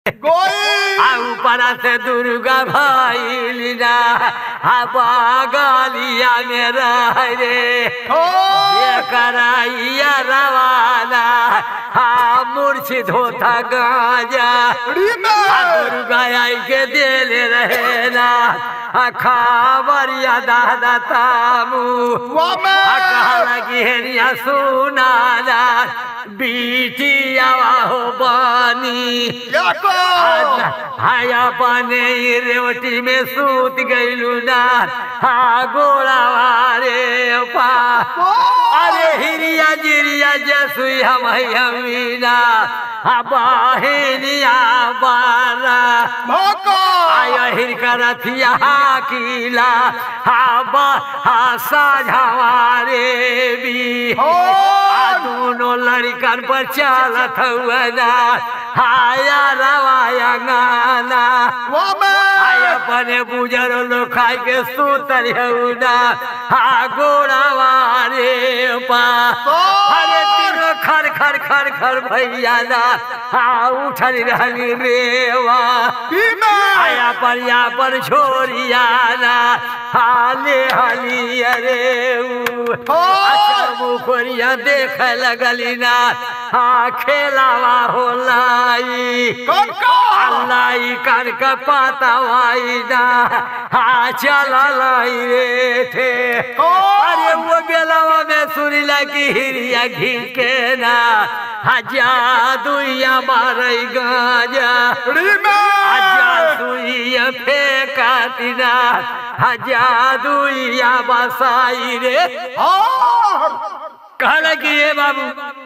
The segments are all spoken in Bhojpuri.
गोई आ ऊपर से दुर्गा भैलिना आ बगलिया में रह रे हो ये कराइया रवाना हा मूर्छित होता गाजा रीमे आ दुर्गा आई के देले रहे ना आ खावरिया दादा तामू वामे आ कहला कि हेरिया सुनाना बीटिया हो बानी याको हाया पाने रेवटी में सूत गईलू ना हा गोड़ा रे पा अरे हिरिया जिरिया जसुई हम हमीना हा बाहिनिया बारा भोको आया हिरका रथिया हा किला हा बा हा साझावारे भी हो आ दोनों लड़कन पर चालत हुआ ना हाया रवाया गाना वामे आय अपने बुजर लोग खाए के सूतर ना हा गोड़ा वारे पा अरे तीनों खर खर खर खर भैया ना हा उठल रहली रेवा रीमे आया पर या पर छोरिया ना हाले हली अरे ऊ हो अच्छा मुखरिया देख लगली ना हाँ खेलावा हो लाई कौन को अल्लाई कर का पाता वाई ना हाँ चला लाई रे थे अरे वो बेलावा में सुनी लगी हिरिया घिर के ना हजा दुइया मारई गाजा रीमे हजा दुइया फेंका दिना हजा दुइया बसाई रे और कहला कि ये बाबू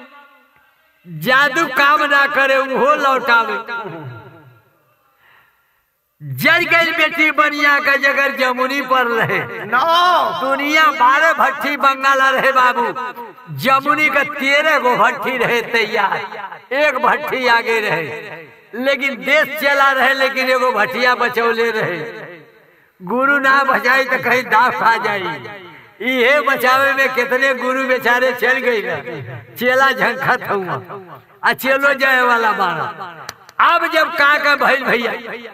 जादू काम ना करे वो लौटावे जल गई बेटी बनिया का जगर जमुनी पर रहे नो दुनिया बारह भट्टी बंगाल रहे बाबू जमुनी का तेरह गो भट्टी रहे तैयार एक भट्टी आगे रहे लेकिन देश चला रहे लेकिन एगो भट्टिया बचौले रहे गुरु ना बचाई तो कहीं दाव खा जाई इहे बचावे में कितने गुरु बेचारे चल गई ना चेला झंखत हुआ आ चेलो जाए वाला बारा अब जब का का भइल भैया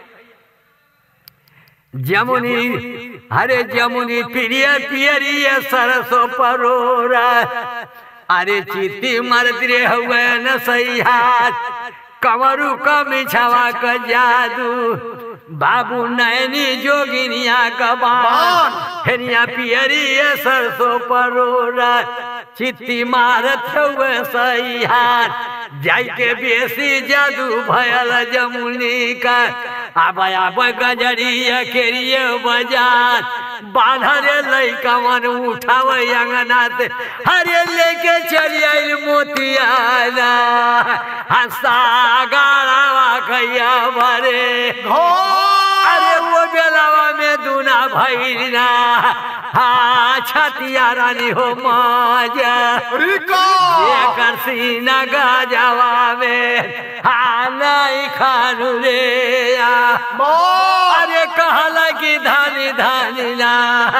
जमुनी हरे जमुनी प्रिय पियरिय सरसो परोरा अरे चित्ती मरत रे हुए न सही हाथ कमरू का मिछावा का जादू बाबू नैनी जोगिनिया का बाण हेनिया पियरिय सरसो परोरा चित्ती मारत हुए सही हाथ जाई के बेसी जादू भयल जमुनी का आब आब गजरिया केरिए बाजार बाधरे लैका मन उठावे अंगना से हरे लेके चली आई मोतियाना हंसा गाड़ावा कैया भरे हो अरे वो बेलावा में दूना भैरना हाँ छतिया रानी हो माजा रिको एकर सीना गजवा में हाँ नहीं खानू रे आ। मो अरे कहला कि धानी धानी ना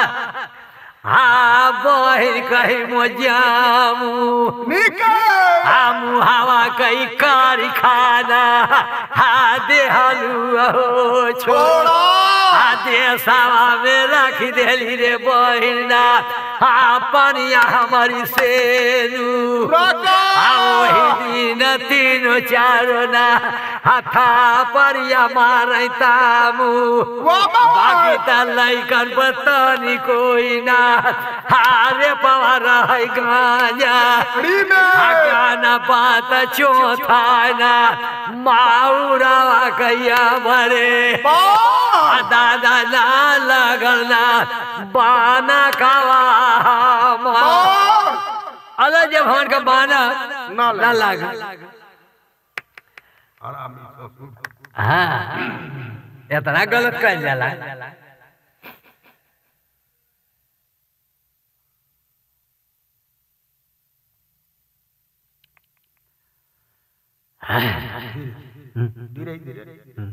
हाँ बहिर कही मोजामू निके हमू हवा कई कारी खाना हा देहलू हो छोड़ा छोड़ा आ देसावा में रख देली रे बहिना आ पनिया हमारी सेनू रको आ ओही दिन तीनो चारो ना हाथा परिया मारै तामू वामा बाकी त लैकन पतनी कोई ना हारे पवा रहै गांजा रीमे गाना पात चौथाना माउरावा कैया भरे मो आ दादा ना लगल ना बाना कावा मो अरे जब हमार का बाना ना ना लगे। लाग हाँ इतना गलत कर जाला धीरे धीरे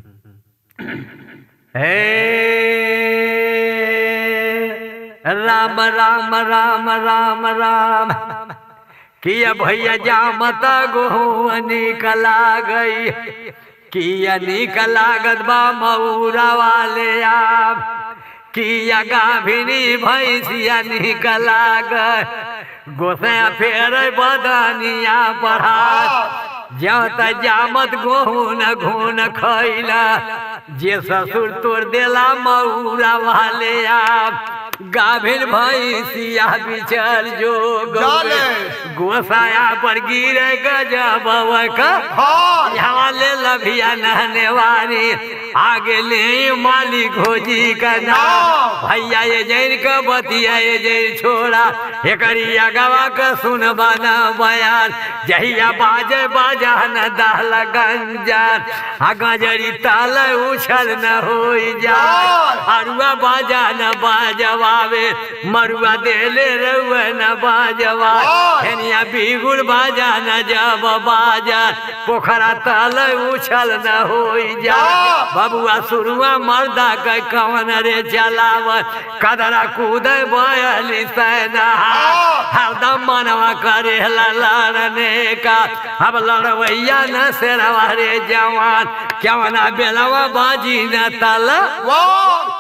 हे राम राम राम राम राम किया भैया जामता गोहनी कला गई किया निक लागत बा मऊरा वाले आम किया गाभिनी भैंसिया निक लागत गोसैया फेर बदनिया बढ़ा जब त जामत गोहुन घून खैला जे ससुर तोड़ देला मऊरा वाले आप गाभिन भैंसिया बिचर जो जाले। गोसाया पर गिरे गजब का हाँ यहाँ ले लभिया नहने वाली आगे ले माली घोजी का नाम भैया ये जैन का बतिया ये जैन छोड़ा एकरिया गवा का सुन बना बयान जहिया बाजे बाजा न दाल गंजान आ गजरी ताल उछल न हो जा अरुआ बाजा न बाजवावे मरुआ देले रउआ न बाजवा हेनिया बिगुल बाजा न जब बाजा पोखरा ताल उछल न हो जा बबुआ सुरुआ मर्दा के कवन रे चलावत कदरा कूद बयली सैना हरदम मनवा करे लड़ने का अब लड़वैया न सेरवा रे जवान क्यों बेलवा बाजी न तल वाह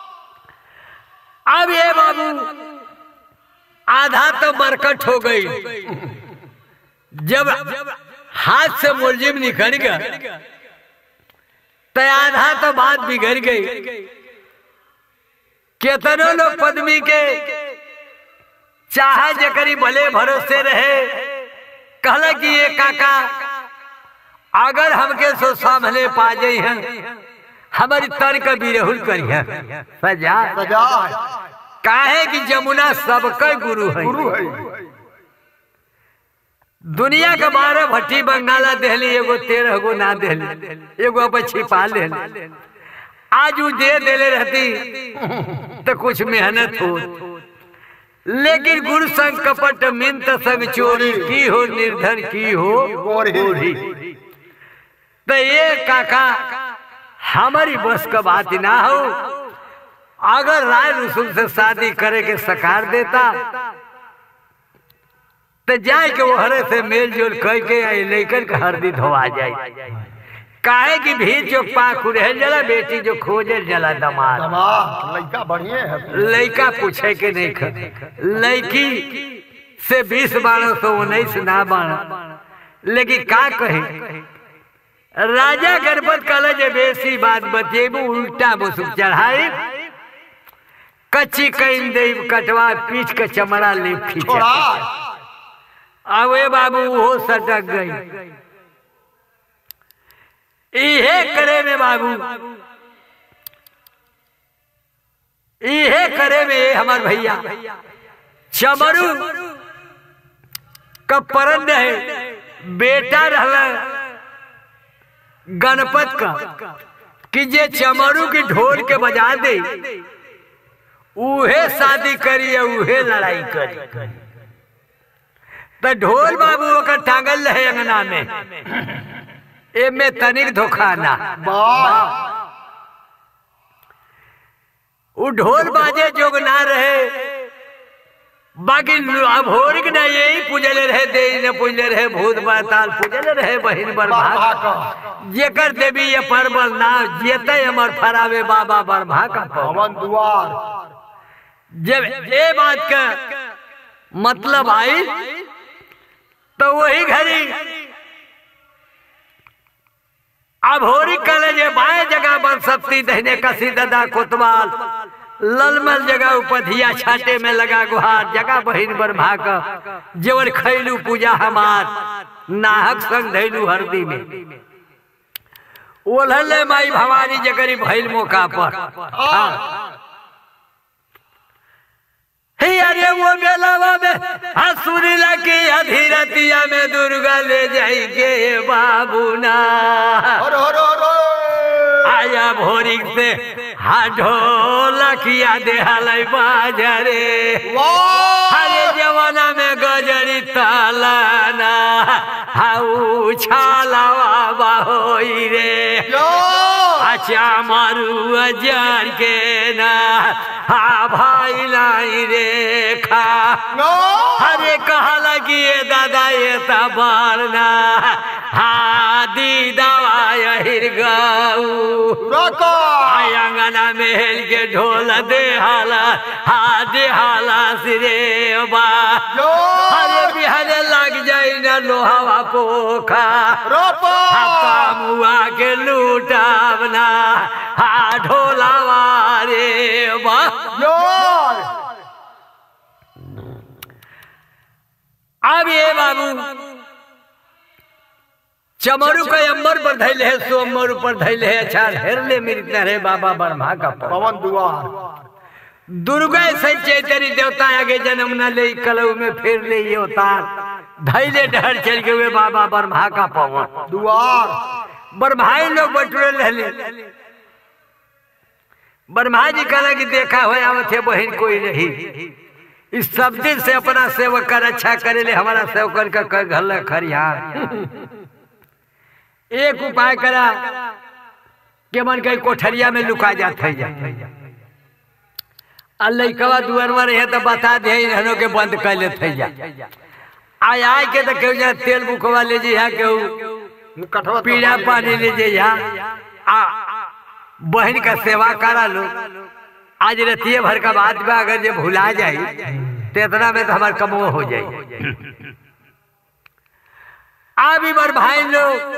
अब ये बाबू आधा तो बरकट हो गई जब हाथ से मुलजिम निकल गया तो आधा तो बात बिगड़ गई केतनो लोग पद्मी के चाहे जकरी भले भरोसे रहे कहला कि ये काका अगर हमके सो सामने पा जाई हैं हमारी तर्क बिरहुल करी है सजा सजा है काहे कि जमुना सबका गुरु है गुरु है दुनिया के बारह भट्टी बंगाला देहली एगो तेरह गो ना देहली एगो अब छिपा ले आज उ दे देले रहती तो कुछ मेहनत हो लेकिन गुरु संग कपट मिंत संग चोरी की हो निर्धन की हो गोरी तो ये काका हमारी बस का बात ना हो अगर राय रसूल से शादी करे के सकार देता तो जाए के वो हरे से मेल जोल कह के आई लेकर के हरदी धोआ जाए काहे की भीड़ जो पाख रह जला बेटी जो खोजे जला दमाद दमाद लड़का बढ़िया है लड़का पूछे के नहीं ख लड़की से बीस बारह सौ उन्नीस ना बारह लेकिन का कहे राजा गणपत कल जे बेसी बात बतेबू उल्टा मुसुक चढ़ाई कच्ची कैन दे कटवा पीठ के चमड़ा ले खींचा छोड़ा अवे बाबू वो सटक गई इहे करे में बाबू इहे करे में ये हमार भैया चमरू का परन है बेटा रहला गणपत का कि जे चमरू की ढोल के बजा दे उहे शादी करी या उहे लड़ाई करी तो ढोल बाबू ओकर टांगल रहे अंगना में एमे तनिक धोखा ना वाह उ ढोल बाजे जोग ना रहे बाकी अब होरिक ना यही पूजले रहे देवी ने पूजले रहे भूत बाताल पूजले रहे बहिन बाबा बरभा का जेकर देवी ये परबल ना जेते हमर फरावे बाबा बरभा का पवन। भवन द्वार जब ये बात का मतलब आई तो वही घड़ी अब होरी कले जे बाएं जगह बन सकती दहने कसी ददा कोतवाल ललमल जगह उपधिया छाटे में लगा गुहार जगह बहिन बरभा का जेवर खैलू पूजा हमार नाहक संग धैलू हरदी में ओलहले माई भवानी जगरी भैल मौका पर हाँ। हे अरे वो बेलावा में हसुरी लगी अधीरतिया में दुर्गा ले जाई के बाबू ना हर हर हर आया भोरी से हा ढोलकिया दे हलै बाजरे वाह हरे जवाना में गजरी तालाना हाउ छालावा बाहोई रे यो अच्छा मारू अजर के ना हा भाई लाई रे खा नो अरे कहला कि ये दादा ये तबारना हा दी दवा यही गैर गाऊ रोको आय अंगना महल के ढोल दे हाला हा दे हाला सिरे बा जो अरे बिहारे लग जाई ना लोहावा पोखा रोपो मुआ के लूटावना हा ढोलावा रे बा जोर अब ये बाबू चमरू के अंबर पर धैले है सोमर पर धैले है अच्छा हेर ले मेरी रे बाबा ब्रह्मा का पौ। पवन दुआर दुर्गा से चैतरी देवता आगे जन्म न ले कलऊ में फिर ले ये अवतार धैले डहर चल के हुए बाबा ब्रह्मा का पवन दुआर ब्रह्माई लोग बटुरे रहले ब्रह्मा जी कहला कि देखा हो आवत है बहन कोई नहीं इस सब दिन से अपना सेवक कर अच्छा करे ले हमारा सेवकर का कर घल खरिहार एक उपाय करा के मन कहीं कोठरिया में लुका जात है जा आ लइकवा दुअरवा रहे तो बता दे रहनो के बंद कर लेते जा आय आय के तो केहू जा तेल बुकवा ले जी केहू कठवा पीड़ा पानी ले जे यहाँ आ बहन का सेवा करा लो आज रतिये भर का बात बा अगर जे भुला जाई तो इतना में तो हमार कमो हो जाई आ भी बर भाई लोग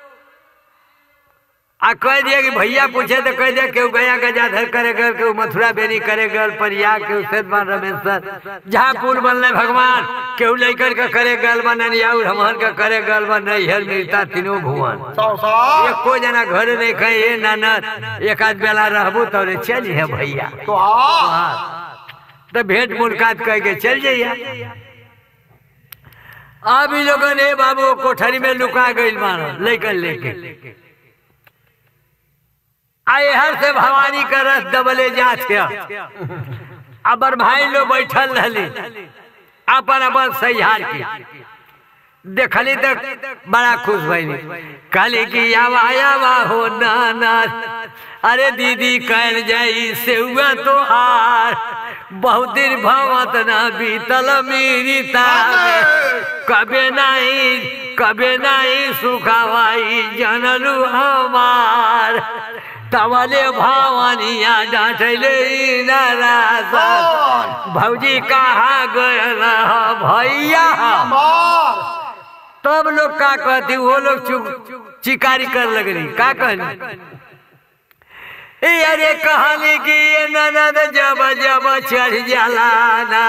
आ कह दिया कि भैया पूछे तो कह दिया केहू गया गजाधर करे गल केहू मथुरा बेनी करे गल परिया केहू सेतमान रमेश्वर जहाँ पुल बनले भगवान केहू लैकर का करे गल बा ननियाउर हमहन का करे गल बा नैहर मिलता तीनों भुवन सौ सौ एको जना घर नहीं कहे ए ननद एक आध बेला रहबू तो रे चल है भैया तो हाँ तो भेंट मुलाकात कह के चल जाइया अब इ लोगन ए बाबू कोठरी में लुका गइल मानो लेकर लेके आए हर से भवानी का रस दबले जात है अबर भाई लोग बैठल रहली अपन अपन सहिहार की देखली तो बड़ा खुश भैली कहली कि आवा आवा हो नाना अरे दीदी कहल जाई से हुआ तो हार बहुत दिन भवत ना बीतल मेरी तारे कबे नहीं कबे नहीं सुखावाई जनलू हमार तवले भवानिया डांटले नाराजा भौजी कहा गयल भैया मार तब लोग का कहती वो लोग चुप चिकारी कर लगली का कहली ए अरे कहानी की ये ननद जब जब चढ़ जाला ना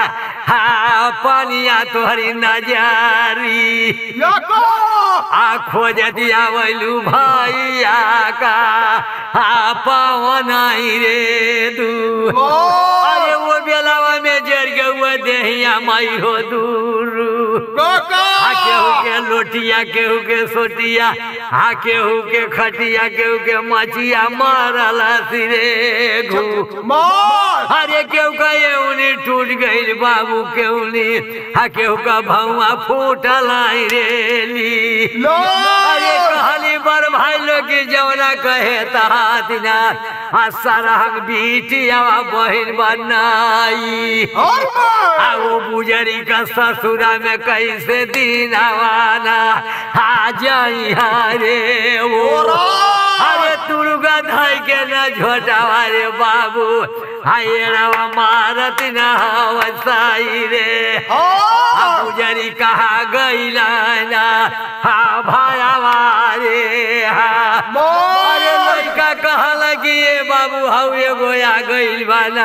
हा पानिया तोहरी नजारी याको आ खोज दिया वैलू भैया का हा पवन आई रे दू अरे वो बेलावा में जर गए देहिया माई हो दूर हा केहू के लोटिया केहू के सोटिया हा केहू के खटिया केहू के मचिया मारल सिरे घू मार अरे केहू का ये उन्हीं टूट गई बाबू के उन्हीं हा केहू का भौआ फूटल आई रेली लो अरे कहली बर भाई लोग की जवना कहे तहातिना आ सरहग बीटिया बहिन बनाई और मार आ वो बुजरी का ससुरा में कैसे दिन आवाना आ जाई रे वो अरे तुरुगा धाई के न झोटावा रे बाबू हाय रवा मारत न हवसाई रे आ पुजरी कहा गईला ना हा भायावा रे हा अरे लड़का कहल कि ये बाबू हऊ एगो आ गइल बाना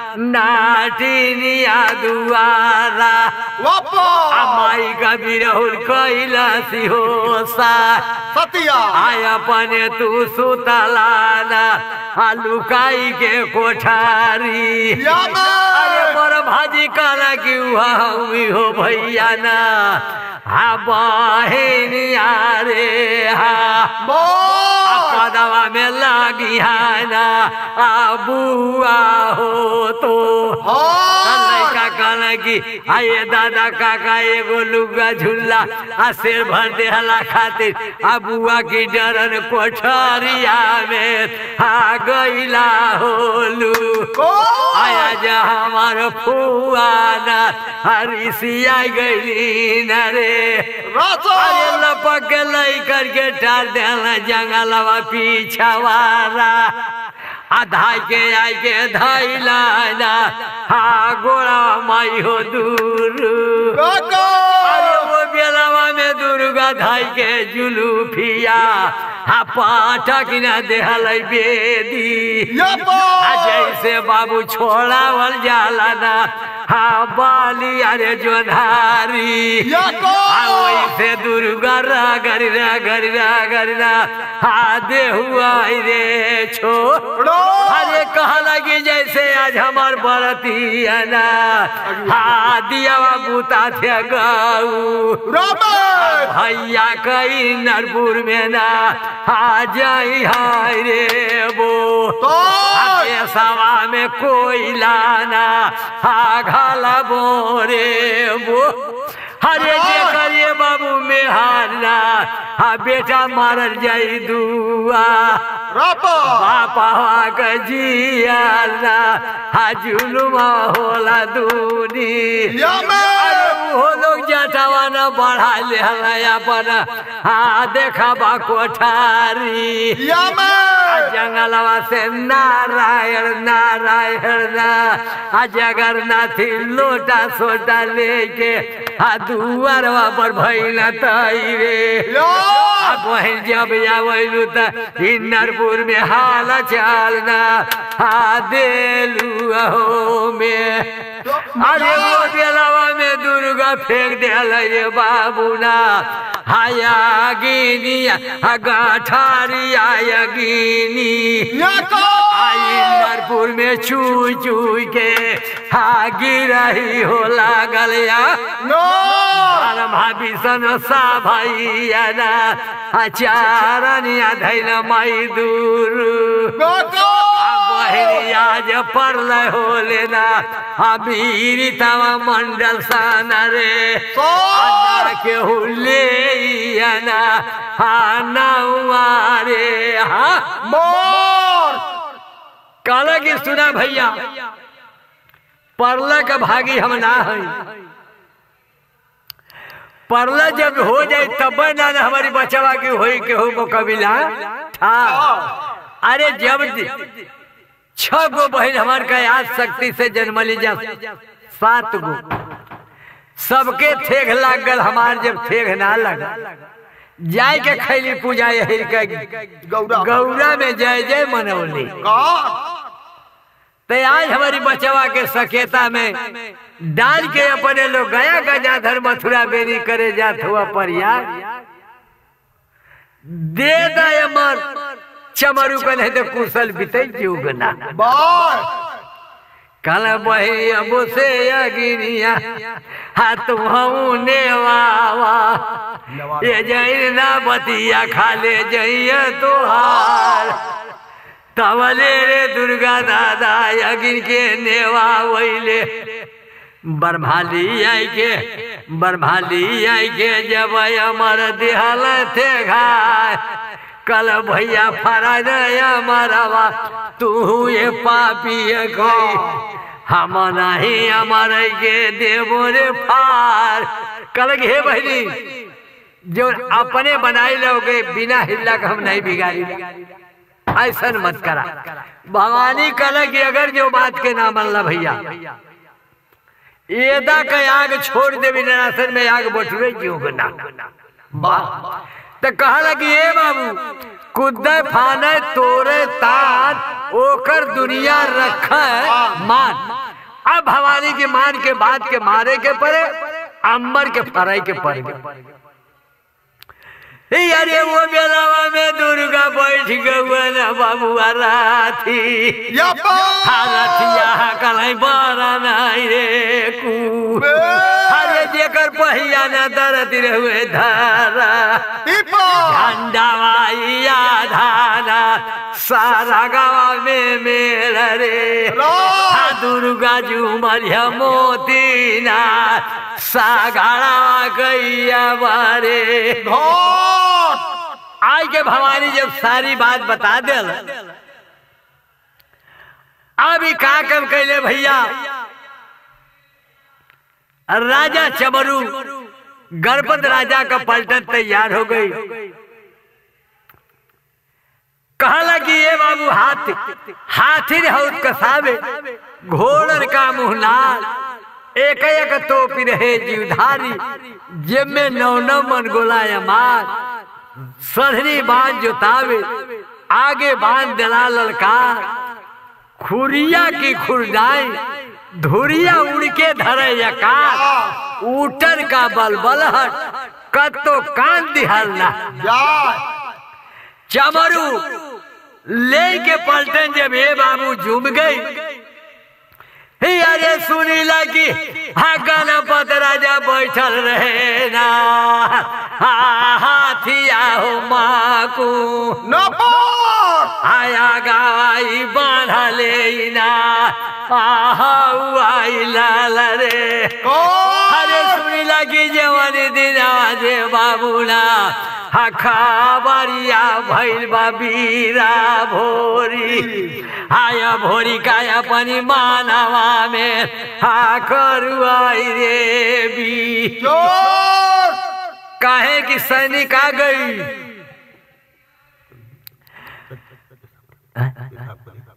नाटिनिया दुआरा वापा आ माई का बिरहुल कैला सिहोसा सतिया आय अपने तू सुतलाना आ लुकाई के कोठारी यामा अरे मोर भाजी काला की हुई हो भैया ना हा बहिन रे हा मार कदवा में लगी है ना आ बुआ हो तो हाँ लड़का कहला कि आये दादा काका एगो लुगा झुल्ला आ शेर भर देहला खातिर आ बुआ की डरन कोठरिया में आ गईला होलू आया जा हमार फुआना हरिसिया गईली न रे अरे लपक के लई करके टार देला जंगलवा पीछवारा आ धाई के आई के धैला ना हा गोड़ा माई हो दूर अरे वो बेलवा में दुर्गा धाई के जुलूफिया हा पाठक न देहल बेदी आ जैसे बाबू छोड़ावल जाला ना हा बाली अरे जोधारी आ वैसे दुर्गा रागर रागर रागर रा हा देहुआ रे छो अरे कहला कि जैसे आज हमार बरतिया ना हा दियावा बूता थे गऊ भैया कई नरपुर में ना आ जाई हाय रे वो आगे सवा में कोई लाना आ घाला बोरे वो हरे जे करिए बाबू में हारना हा बेटा मारल जाई दुआ बापा के जियाना हा जुलुमा होला दूनी अरे वो लोग जटावा न बढ़ा ले अपन हाँ देखा बा कोठारी जंगलवा से नारायण नारायण ना आ जगन्नाथी लोटा सोटा लेके आ दुआरवा पर भैला तई रे आ बहन जब आवैलू त हिन्नरपुर में हाल चालना आ देलू अहो में अरे वो बेलवा में दुर्गा फेंक दिल ये बाबूना हाया गिनिया गाठारी आया गिनी आई नरपुर में चू चू के हा गिरही हो लागल या भीषण सा भैया ना आचारनिया धैल माई दूर आज परल होले ना अबीर तवा मंडल सन रे अन्ना के हुले ना हा नौआरे हा कहला कि सुना भैया परल के भागी हम ना है परला जब हो जाए तब ना हमारी बचवा की होई के हो मुकबिला था अरे जब छह गो बहन हमार का याद शक्ति से जन्म ली जा सात गो सबके ठेघ लाग गल हमार जब ठेघ ना लगा जाय के खैली पूजा यही का गौरा में जय जय मनौली तो आज हमारी बचवा के सकेता में डाल के अपने लोग गया गजाधर मथुरा बेरी करे जात हुआ पर यार दे दे मन चमरू का नहीं तो कुशल बीते जुगना कल बही अब से अगिनिया हाथ ने वावा ये जैन ना बतिया खा ले जइया तोहार तवले रे दुर्गा दादा अगिन के नेवा वैले बरभाली आई के बरभाली आई के जब अमर दिहल थे घाय कल भैया फरा दया मरवा तू ये पापी गई हम नहीं अमर के देवो रे फार कल हे बहनी जो अपने बनाए लोगे बिना हिल्ला का हम नहीं बिगाड़ी ऐसा मत करा भवानी कल की अगर जो बात के ना मनला भैया एदा का आग छोड़ दे विनाशन में आग बटुए क्यों ना तो कहला कि ए बाबू कुदे फाने तोरे तान ओकर दुनिया रख मान अब भवानी के मान के बाद के मारे के परे अंबर के फराई के परे अरे वो बेलावा में दुर्गा बैठ गए ना बाबू राथी रथिया कलाई बड़ा नहीं रे कू अरे जेकर पहिया न दर्द रहुए धारा टीपा झंडावाइया धारा सारा गावा में मेल रे रा आ दुर्गा झूमरिया मोतीना सागाड़ा गैया बारे घोट आज के भवानी जब सारी बात बता दिल अभी का कम कैले भैया राजा चमरू गणपत राजा का पलटन तैयार हो गई कहला कि ये बाबू हाथी हाथी रे हौत कसावे घोड़न का मुंह लाल एक एक टोपी रहे जीवधारी जेब में नौ नौ मन गोला मार सधरी बांध जोतावे आगे बांध दिला ललकार खुरिया की खुरदाई धुरिया उड़ के धरे यकार ऊटर का बलबलहट कतो कान दिहलना जाय चमरू ले के पलटन जब ये बाबू झूम गई हे अरे सुनी लगी हाँ गणपत राजा बैठल रहे ना हाँ हाथिया हो माकू नपोट आया गाई बांधले ना आहा आई लाल रे अरे सुनी लगी जवन दिन आजे बाबूला हा खाबरिया भैल बीरा भोरी आया भोरी काया पनि मानवा में हा करुआई रे बी चोर काहे कि सैनिक आ गई